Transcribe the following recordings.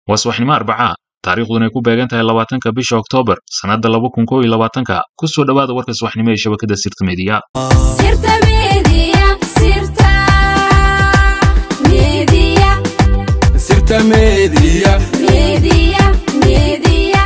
waa subaxnimo arbacaa taariikhduna ay ku beegan tahay labaatanka bisha oktoobar sannadda laba kun kow iyo labaatanka ku soo dhowaada warka subaxnimo ee shabakadda sirta meediya Sirta Media, Sirta Media, Sirta Media. Media, Media.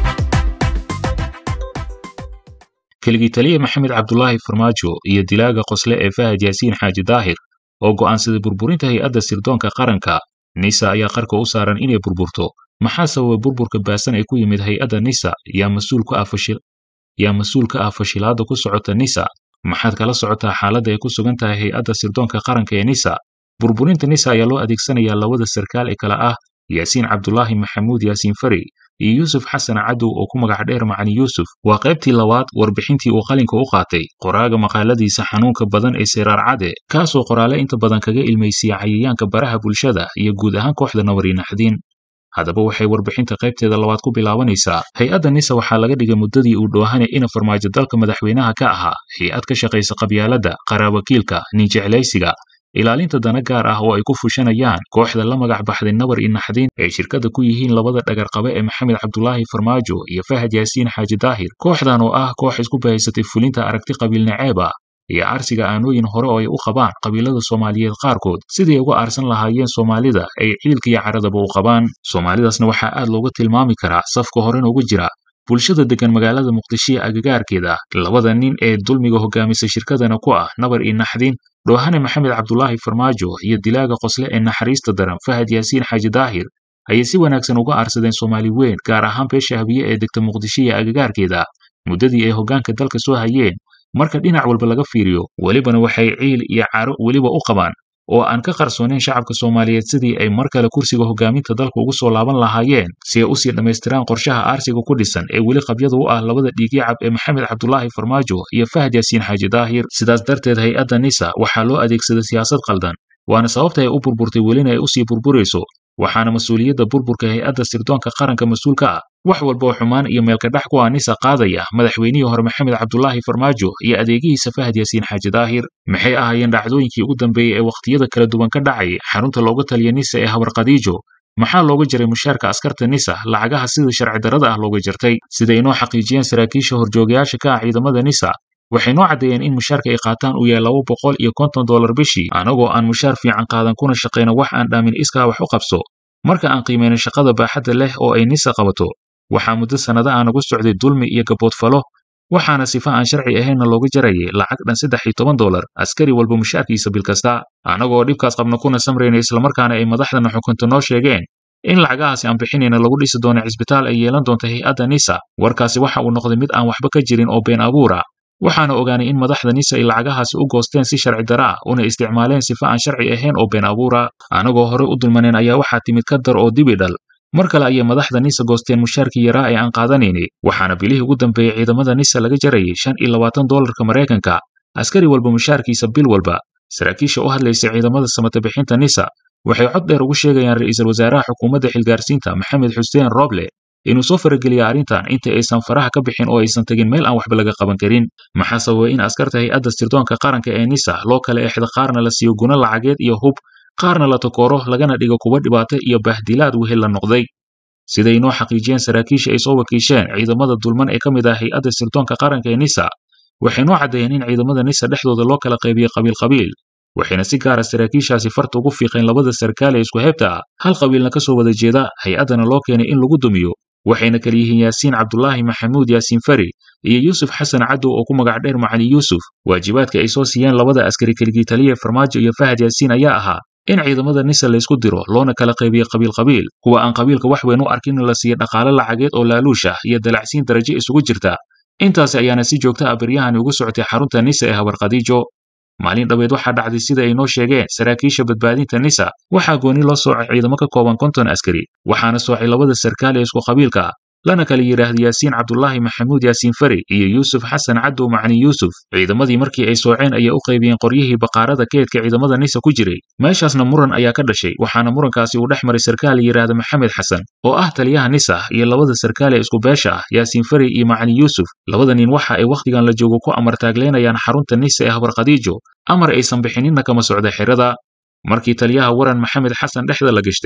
keligii taliya maxamed cabdulaahi farmaajo iyo dilaaga qosle ee fahad yaasiin xaaji daahir oo go'aansaday burburinta hay-adda sirdoonka qaranka nisa ayaa qarka u saaran inay burburto maxaa sababay burburka baasan ee ku yimid hay-adda nisa yaa mas-uul ka ah fashil yaa mas-uul ka ah fashilaadda ku socota nisa maxaad kala socotaa xaaladda ay ku sugan tahay hay-adda sirdoonka qaranka ee nisa burburinta nisa ayaa loo adeegsanayaa labada sarkaal ee kale ah yaasiin cabdulaahi maxamuud yaasiin fari iyo yuusuf xasan cadow oo ku magac dheer macali yuusuf waa qaybtii labaad warbixintii uu qalinka u qaatay qoraaga maqaaladiisa xanuunka badan ee seraar cade kaasoo qoraale inta badan kaga ilmaysiya cayayaanka baraha bulshada iyo guud ahaan kooxda nabariinaxdiin haddaba waxay warbixinta qaybteeda labaad ku bilaabanaysaa hay-adda nisa waxaa laga dhigay muddadii uu dhoohane ina farmaajo dalka madaxweynaha ka ahaa hay-ad ka shaqaysa qabyaaladda qaraabakiilka ninjeclaysiga ilaalinta dana gaar ah oo ay ku fushanayaan kooxda la magac baxday nabar iyo naxdiin ay shirkada ku yihiin labada dhagarqabe ee maxamed cabdulaahi farmaajo iyo fahad yaasiin xaaji daahir kooxdan oo ah koox isku bahaysatay fulinta aragti qabiil naceeb ah iyo aarsiga aanooyin hore oo ay u qabaan qabiilada soomaaliyeed qaarkood sidii ay uga aarsan lahaayeen soomaalida ay ciilka iyo caradaba u qabaan soomaalidaasna waxaa aad looga tilmaami karaa safka horena uga jira bulshada degan magaalada muqdisho iyo agagaarkeeda labada nin ee dulmiga hogaamisa shirkadana ku ah nabar iyo naxdiin dhoohane maxamed cabdulaahi farmaajo iyo dilaaga qosle ee naxariista daran fahad yaasiin xaaji daahir ayay si wanaagsan uga aarsadeen soomaali weyn gaar ahaan beesha habiye ee degta muqdisho iyo agagaarkeeda muddadii ay hoggaanka dalka soo hayeen marka dhinac walba laga fiiriyo welibana waxay ciil iyo caro weliba u qabaan oo aan ka qarsoonayn shacabka soomaaliyeed sidii ay mar kale kursiga hoggaaminta dalka ugu soo laaban lahaayeen si ay usii dhammaystiraan qorshaha aarsiga ku dhisan ee weli qabyada u ah labada dhiigyacab ee maxamed cabdulaahi farmaajo iyo fahad yaasiin xaaji daahir sidaas darteed hay-adda nisa waxaa loo adeegsaday siyaasad qaldan waana sababta ay u burburtay welina ay usii burburayso waxaana mas-uuliyadda burburka hay-adda sirdoonka qaranka mas-uul ka ah wax walba oo xumaan iyo meelkadhax ku ah nisa qaadaya madaxweynihii hore maxamed cabdulaahi farmaajo iyo adeegihiisa fahad yaasiin xaaji daahir maxay ahaayeen dhacdooyinkii ugu dambeeyey ee wakhtiyada kala duwan ka dhacay xarunta looga taliya nisa ee habar khadiijo maxaa looga jaray mushaarka askarta nisa lacagaha sida sharci darrada ah looga jartay sida inoo xaqiijiyeen saraakiisha horjoogayaasha ka ah ciidamada nisa waxay noo caddeeyeen in mushaarka ay qaataan uu yahay laba boqol iyo konton dollar bishii anagoo aan mushaar fiican qaadan kuna shaqayna wax aan dhaamin iskaa wax u qabso marka aan qiimayno shaqada baaxadda leh oo ay nisa qabato waxaa muddo sannada aan ugu socday dulmi iyo gaboodfalo waxaana sifa aan sharci ahaynna looga jarayay lacag dhan saddex iyo toban dollar askari walba mushaarkiisa bil kasta annagoo dhibkaas qabna kuna samrayna islamarkaana ay madaxdana xukunta noo sheegeen in lacagahaasi aan bixinayna lagu dhisi doono cisbitaal ay yeelan doonta hay-adda nisa warkaasi waxa uu noqday mid aan waxba ka jirin oo been abuura waxaana ogaanay in madaxda nisa ay lacagahaasi u goosteen si sharci dara ah una isticmaaleen sifa aan sharci ahayn oo been abuura anagoo horey u dulmaneen ayaa waxaa timid ka dar oo dibi dhal mar kale ayay madaxda nisa goosteen mushaarkii yaraa ee aan qaadanaynay waxaana bilihii ugu dambeeyey ciidamada nisa laga jarayay shan iyo labaatan dollarka maraykanka askari walba mushaarkiisa bil walba saraakiisha u hadlaysa ciidamada samata bixinta nisa waxay cod dheer ugu sheegayaan ra'iisul wasaaraha xukuumadda xilgaarsiinta maxamed xuseen roble inuu soo farageliya arrintan inta aysan faraha ka bixin oo aysan tegin meel aan waxba laga qaban karin maxaa sababay in askarta hay-adda sirdoonka qaranka ee nisa loo kala exda qaarna la siiyo guno lacageed iyo hub qaarna la takooro lagana dhigo kuwa dhibaato iyo bahdilaad wehel la noqday siday inoo xaqiijiyeen saraakiisha ay soo wakiisheen ciidamada dulman ee ka mid ah hay-adda sirdoonka qaranka ee nisa waxay noo caddeeyeen in ciidamada nisa dhexdooda loo kala qaybiyey qabiil qabiil waxayna si gaara saraakiishaasi farta ugu fiiqeen labada sarkaal ee isku heebta ah hal qabiilna ka soo wada jeeda hay-addana loo keenay in lagu dumiyo waxayna kala yihiin yaasiin cabdulaahi maxamuud yaasiin fari iyo yuusuf xasan cadow oo ku magac dheer macali yuusuf waajibaadka ay soo siiyeen labada askari keligii taliya farmaajo iyo fahad yaasiin ayaa ahaa in ciidamada nisa laysku diro loona kala qaybiyo qabiil qabiil kuwa aan qabiilka wax weyn u arkin in la siiyo dhaqaale lacageed oo laaluush ah iyo dalacsiin darajo isugu jirta intaasi ayaana si joogta ah beryahani ugu socotay xarunta nisa ee habar khadiijo maalin dhaweed waxaa dhacday sida ay noo sheegeen saraakiisha badbaadinta nisa waxaa gooni loo soocay ciidamo ka kooban konton askari waxaana soocay labada sarkaal ee isku qabiilka ah lana kala yidhaahda yaasiin cabdulaahi maxamuud yaasiin fari iyo yuusuf xasan cadow macni yuusuf ciidamadii markii ay sooceen ayaa u qaybiyeen qoryihii baqaarada keedka ciidamada nisa ku jiray meeshaasna muran ayaa ka dhashay waxaana murankaasi uu dhex maray sarkaal yidhaahda maxamed xasan oo ah taliyaha nisa iyo labada sarkaal ee isku beesha ah yaasiin fari iyo macni yuusuf labada nin waxa ay wakhtigan la joogo ku amartaagleynayaan xarunta nisa ee habar khadiijo amar aysan bixininna kama socda xerada markii taliyaha waran maxamed xasan dhexda la gashtay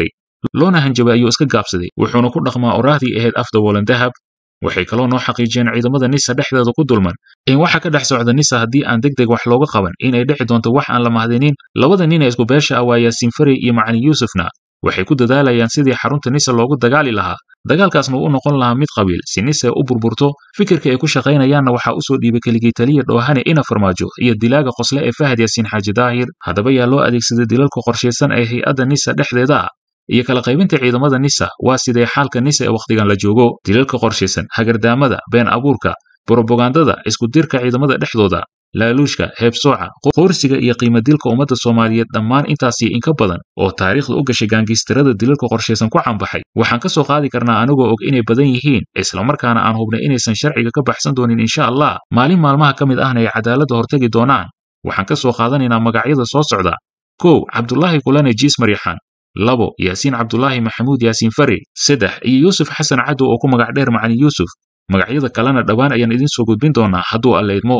loona hanjabay ayuu iska gaabsaday wuxuuna ku dhaqmaa oraahdii ahayd afda wolan dahab waxay kaloo noo xaqiijiyeen ciidamada nisa dhexdeeda ku dulman in waxa ka dhex socda nisa haddii aan deg deg wax looga qaban inay dhici doonto wax aan la mahadinin labada nin ee isku beesha ah waa yaasiin farey iyo macalin yuusufna waxay ku dadaalayaan sidii xarunta nisa loogu dagaali lahaa dagaalkaasna uu u noqon lahaa mid qabiil si nisa u burburto fikirka ay ku shaqaynayaanna waxaa usoo dhiibay keligii taliya dhoohane ina farmaajo iyo dilaaga qosle ee fahad yaasiin xaaji daahir haddaba yaa loo adeegsaday dilalka qorshaysan ee hay-adda nisa dhexdeeda ah iyo kala qaybinta ciidamada nisa waa sidee xaalka nisa ee wakhtigan la joogo dilalka qorshaysan hagardaamada been abuurka brobagandada isku dirka ciidamada dhexdooda laaluushka heebsooca qoorsiga iyo qiimadilka ummadda soomaaliyeed dhammaan intaasii inka badan oo taariikhda u gashay gaangistarada dilalka qorshaysan ku cambaxay waxaan ka soo qaadi karnaa anigoo og inay badan yihiin islamarkaana aan hubnay inaysan sharciga ka baxsan doonin insha allah maalin maalmaha ka mid ahna ay cadaaladda hortagi doonaan waxaan ka soo qaadanaynaa magacyada soo socda kow cabdulaahi kulane jiis maryaxaan labo yaasiin cabdulaahi maxamuud yaasiin fari saddex iyo yuusuf xasan cadow oo ku magac dheer macalin yuusuf magacyada kalena dhowaan ayaan idiin soo gudbin doonaa hadduu alla idmo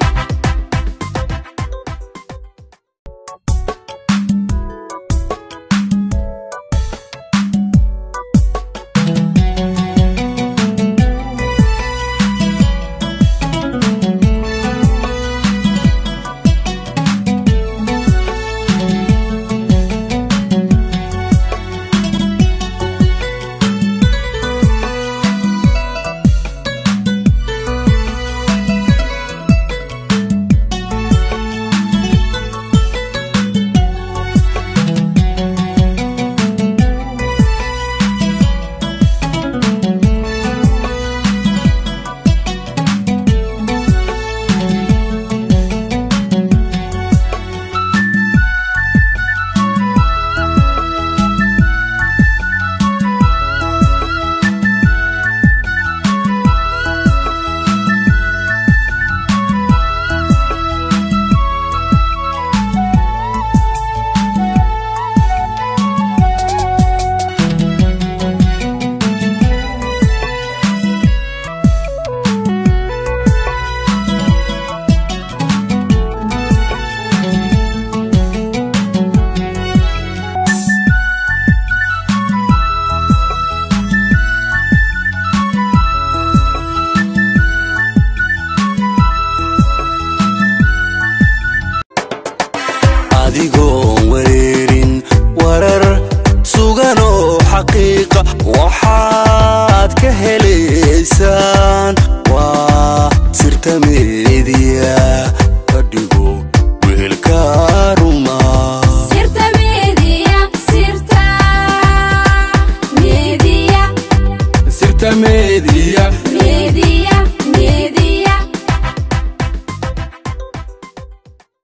adigoon wareerin warar sugan oo xaqiiqa waxaad ka helaysaan waa sirta meediya ka dhigo weelka ruma sirta media sirta media sirta meediya media